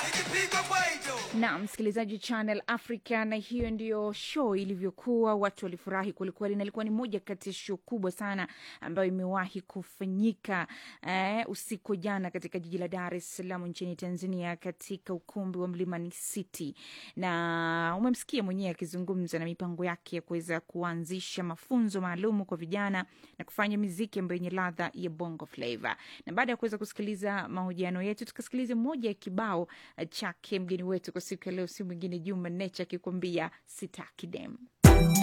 na msikilizaji Channel Africa, na hiyo ndiyo show ilivyokuwa. Watu walifurahi kwelikweli, na ilikuwa ni moja kati ya show kubwa sana ambayo imewahi kufanyika eh, usiku jana katika jiji la Dar es Salaam nchini Tanzania, katika ukumbi wa Mlimani City, na umemsikia mwenyewe akizungumza na mipango yake ya kuweza kuanzisha mafunzo maalum kwa vijana na kufanya miziki ambayo yenye ladha ya bongo flava. Na baada ya kuweza kusikiliza mahojiano yetu, tukasikiliza moja ya kibao chake mgeni wetu kwa siku ya leo, si mwingine Juma Nature akikwambia sitaki dem.